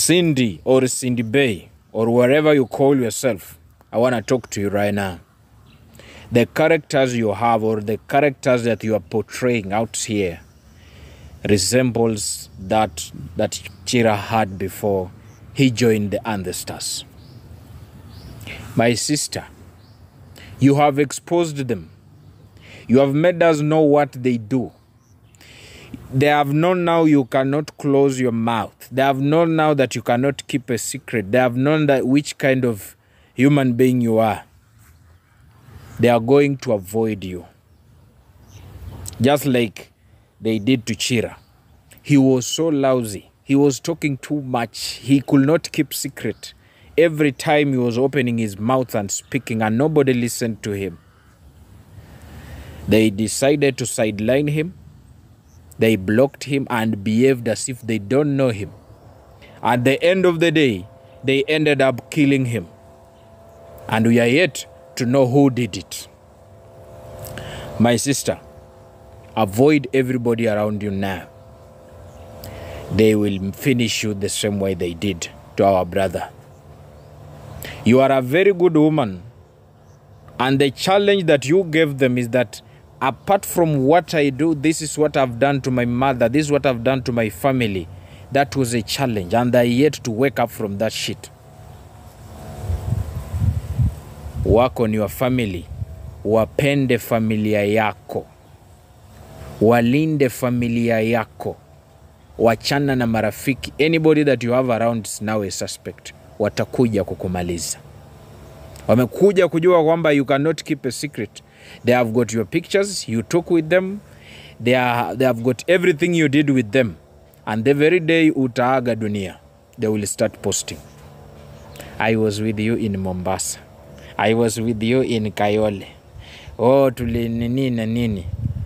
Cindy or Cindy Bay or wherever you call yourself, I want to talk to you right now. The characters you have or the characters that you are portraying out here resembles that that Chira had before he joined the Andestars. My sister, you have exposed them. You have made us know what they do. They have known now you cannot close your mouth. They have known now that you cannot keep a secret. They have known that which kind of human being you are. They are going to avoid you. Just like they did to Chira. He was so lousy. He was talking too much. He could not keep secret. Every time he was opening his mouth and speaking, and nobody listened to him. They decided to sideline him. They blocked him and behaved as if they don't know him. At the end of the day, they ended up killing him. And we are yet to know who did it. My sister, avoid everybody around you now. They will finish you the same way they did to our brother. You are a very good woman. And the challenge that you gave them is that apart from what I do, this is what I've done to my mother, this is what I've done to my family. That was a challenge, and I yet to wake up from that shit. Work on your family, wapende familia yako, walinde familia yako, wachana na marafiki. Anybody that you have around is now a suspect, watakuja kukumaliza. Wamekuja kujua kwamba you cannot keep a secret. They have got your pictures you took with them. They, are, they have got everything you did with them. And the very day utaaga dunia, they will start posting. I was with you in Mombasa. I was with you in Kayole. Oh, tuli nini na nini.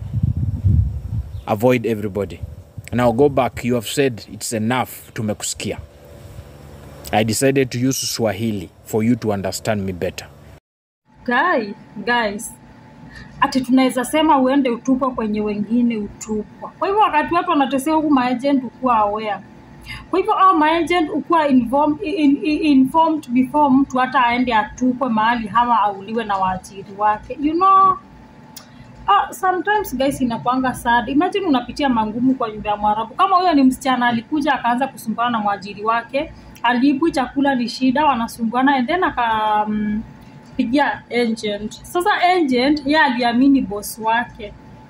Avoid everybody. Now go back. You have said it's enough. Tumekusikia. I decided to use Swahili for you to understand me better. Guy, guys, ati tunaweza sema uende utupwa kwenye wengine utupwa. Kwa hivyo wakati watu wanatesewa huku maagent ukuwa aware. Kwa hivyo au maagent ukuwa inform, in, in, informed before mtu hata aende atupwe mahali ama auliwe na waajiri wake. You know, Ah, sometimes guys inakuanga sad. Imagine unapitia mangumu kwa nyumba ya Mwarabu. Kama huyo ni msichana alikuja akaanza kusumbana na mwajiri wake, alipwi chakula ni shida, wanasumbuana and then akampigia agent. Sasa agent yeye aliamini boss wake.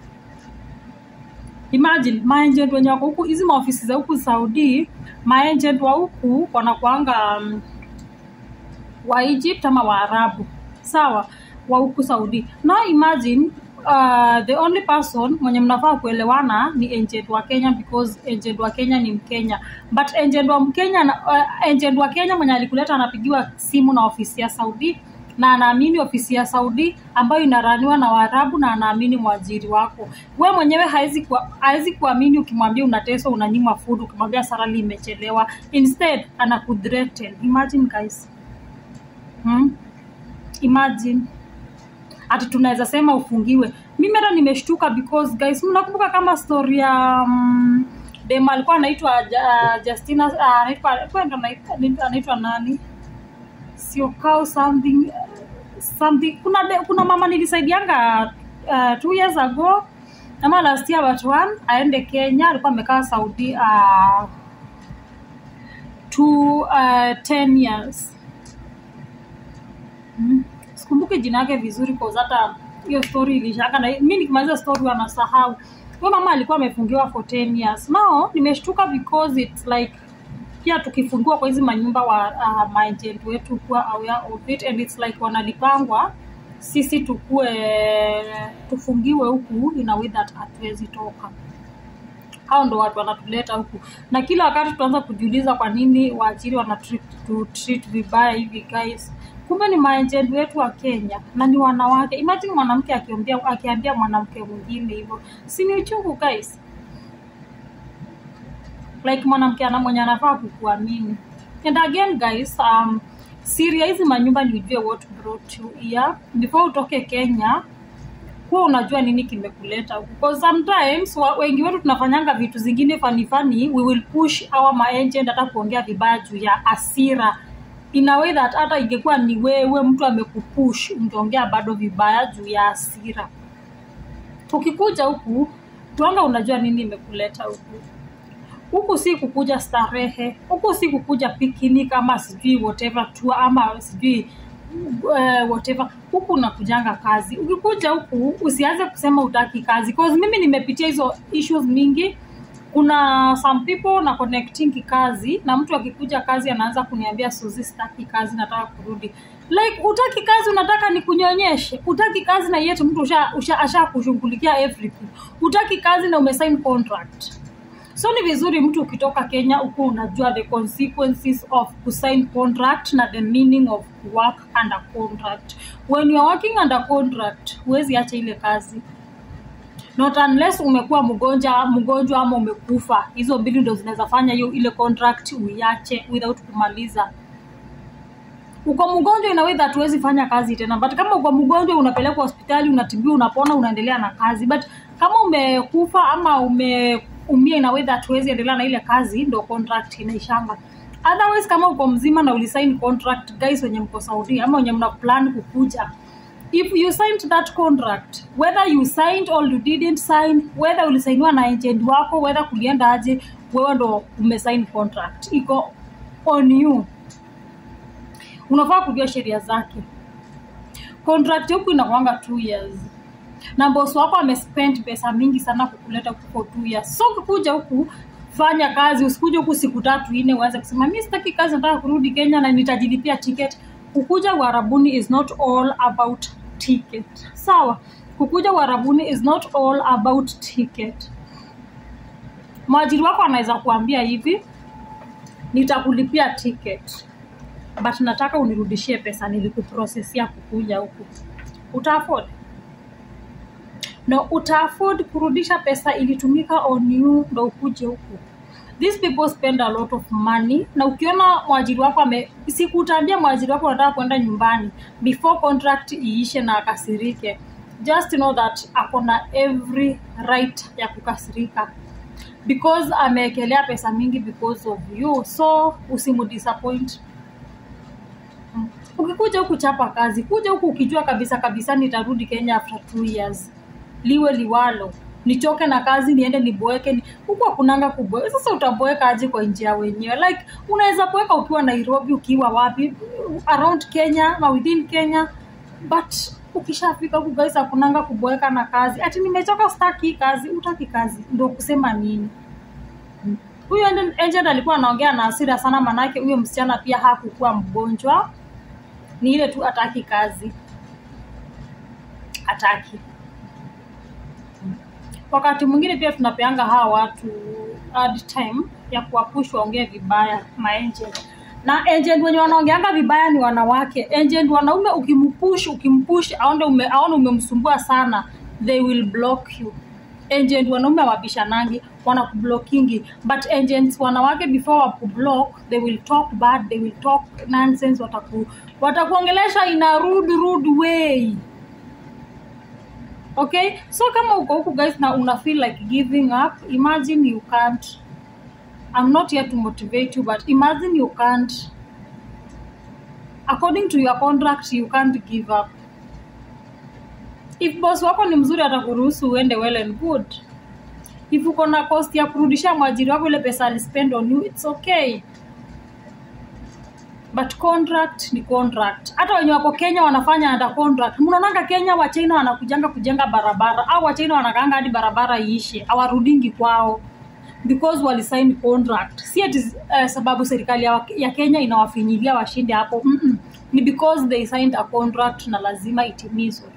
Imagine maagent wenye wako huku, hizi maofisi za huku Saudi, maagent wa huku wanakuanga um, wa Egypt ama Waarabu, sawa, wa huku Saudi. Now imagine uh, the only person mwenye mnafaa kuelewana ni agent wa Kenya because agent wa Kenya ni Mkenya, but agent wa Mkenya na- uh, agent wa Kenya mwenye alikuleta anapigiwa simu na ofisi ya Saudi na anaamini ofisi ya Saudi ambayo inaraniwa na Waarabu na anaamini mwajiri wako. We mwenyewe hawezi kuwa- hawezi kuamini ukimwambia unateswa, unanyimwa food, ukimwambia salary imechelewa. Instead anakuthreaten. Imagine guys. Hmm? Imagine ati tunaweza sema ufungiwe. Mimi hata nimeshtuka because guys, mnakumbuka kama story ya um, dem alikuwa anaitwa uh, Justina uh, anaitwa alikuwa ndo anaitwa anaitwa nani? Sio cow something something. Kuna de, kuna mama nilisaidianga uh, two years ago ama last year but one aende Kenya, alikuwa amekaa Saudi uh, two uh, ten years Mm. sikumbuki jina yake vizuri cause hata hiyo story ilishaka na mi nikimaliza story wanasahau huyo mama alikuwa amefungiwa for 10 years now nimeshtuka because it's like pia tukifungiwa kwa hizi manyumba wa uh, maagent wetu kuwa aware of it and it's like wanalipangwa sisi tukue tufungiwe huku in a way that hatuwezi toka hao ndo watu wanatuleta huku na kila wakati tunaanza kujiuliza kwa nini waajiri wana treat, to treat vibaya hivi guys kumbe ni maagent wetu wa kenya na ni wanawake imagine mwanamke akiambia akiambia mwanamke mwingine hivyo si ni uchungu guys like mwanamke ana mwenye anafaa kukuamini and again guys um, Syria hizi manyumba ni ujue what brought you here before utoke Kenya ukuwa unajua nini kimekuleta huku. Because sometimes wa, wengi wetu tunafanyanga vitu zingine fani fani, we will push our maagent hata kuongea vibaya juu ya asira in a way that hata ingekuwa ni wewe mtu amekupush ungeongea bado vibaya juu ya asira. Ukikuja huku tuanga unajua nini imekuleta huku huku si kukuja starehe, huku si kukuja picnic ama sijui whatever tour ama sijui uh, whatever. Huku unakujanga kazi. Ukikuja huku usianze kusema utaki kazi, cause mimi nimepitia hizo issues mingi. Kuna some people na connecting kazi na mtu akikuja kazi anaanza kuniambia Suzi, sitaki kazi, nataka kurudi. Like utaki kazi, unataka nikunyonyeshe? Utaki kazi na yetu mtu usha, usha, asha kushughulikia everything. Utaki kazi na umesign contract so ni vizuri mtu ukitoka kenya huku unajua the consequences of kusign contract na the meaning of work under contract when you are working under contract huwezi acha ile kazi not unless umekuwa mgonjwa mgonjwa ama umekufa hizo mbili ndo zinaweza fanya hiyo ile contract uiache without kumaliza uko mgonjwa in a way that huwezi fanya kazi tena but kama uko mgonjwa unapelekwa hospitali unatibiwa unapona unaendelea na kazi but kama umekufa ama umeumia in a way that huwezi endelea na ile kazi ndo contract inaishanga otherwise kama uko mzima na ulisign contract guys wenye mko saudi ama wenye mna plan kukuja if you signed that contract whether you signed or you didn't sign whether ulisainiwa na agent wako whether kulienda aje wewe ndo umesign contract iko on you unafaa kujua sheria zake contract huku inakwanga two years na bosi wako amespend pesa mingi sana kukuleta huku for two years so ukikuja huku fanya kazi usikuje huku siku tatu nne uanze kusema mi sitaki kazi nataka kurudi kenya na nitajilipia ticket kukuja uharabuni is not all about ticket sawa kukuja uharabuni is not all about ticket mwajiri wako anaweza kuambia hivi nitakulipia ticket but nataka unirudishie pesa nilikuprosesia kukuja huku utaafford no utaafford kurudisha pesa ilitumika on you ndo ukuje huku these people spend a lot of money na ukiona mwajiri wako ame sikutaambia mwajiri wako unataka kwenda nyumbani before contract iishe na akasirike just know that ako na every right ya kukasirika because ameekelea pesa mingi because of you so usimudisappoint ukikuja huku chapa kazi kuja huku ukijua kabisa kabisa nitarudi kenya after two years liwe liwalo nichoke na kazi niende niboeke ni... huku akunanga kuboeka sasa utaboeka aje kwa njia wenyewe like unaweza boeka ukiwa nairobi ukiwa wapi around kenya na within kenya but ukishafika huku guys akunanga kuboeka na kazi ati nimechoka staki kazi utaki kazi ndo kusema nini huyo agent alikuwa anaongea na hasira sana manake huyo msichana pia hakukuwa mgonjwa ni ile tu ataki kazi ataki wakati mwingine pia tunapeanga hawa watu hard time ya kuwapush waongee vibaya maagent na agent wenye wanaongeanga vibaya ni wanawake agent wanaume ukimpush ukimpush aone ume, aone umemsumbua sana they will block you agent wanaume wabishanangi wanakublokingi but agents wanawake before wakublock they will talk bad they will talk nonsense wataku watakuongelesha in a rude rude way okay so kama uko huku guys na una feel like giving up imagine you can't i'm not here to motivate you but imagine you can't according to your contract you can't give up if boss wako ni mzuri atakuruhusu uende well and good if uko na cost ya kurudisha mwajiri wako ile pesa alispend on you it's okay but contract ni contract hata wenye wako kenya wanafanya under contract mnaonanga kenya wachina wanakujanga kujenga barabara au wachina wanakaanga hadi barabara iishe awarudingi kwao because walisign contract si ati uh, sababu serikali ya, ya kenya inawafinyilia washinde hapo Mm-mm. ni because they signed a contract na lazima itimizwe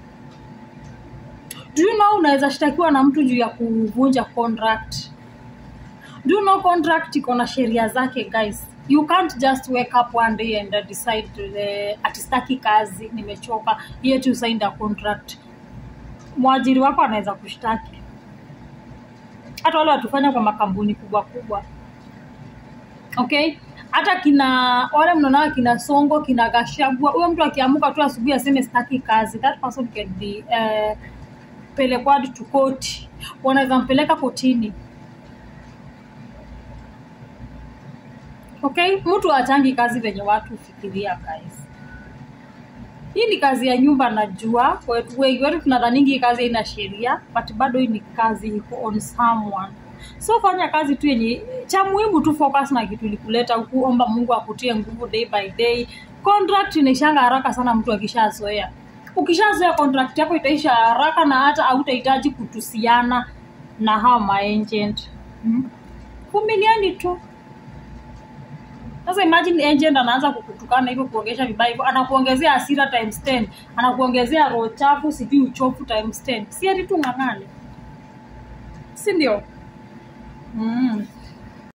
do you know unaweza shtakiwa na mtu juu ya kuvunja contract do you know contract iko na sheria zake guys you can't just wake up one day and uh, decide uh, atistaki kazi nimechoka yet you signed a contract mwajiri wako anaweza kushtaki hata wale watufanya kwa makampuni kubwa kubwa okay hata kina wale mnaonaa kina songo kina gashagwa huyo mtu akiamuka tu asubuhi aseme sitaki kazi that person can be uh, pelekwa hadi tu koti wanaweza mpeleka kotini okay mtu achangi kazi venye watu hufikiria guys hii ni kazi ya nyumba najua Wetu- wengi wetu tunadhaningi hii kazi haina sheria but bado hii ni kazi iko on someone so fanya kazi tu yenye cha muhimu tu focus na kitu ilikuleta huku omba mungu akutie nguvu day by day contract inaishanga haraka sana mtu akishazoea ukishazoea contract yako itaisha haraka na hata hautahitaji kutusiana na hao maagent hmm? vumiliani tu sasa imagine agent anaanza kukutukana hivyo kuongesha vibaya hivyo anakuongezea hasira times 10 anakuongezea roho chafu sijui uchofu times 10 si ati tu ng'ang'ane si ndio mm.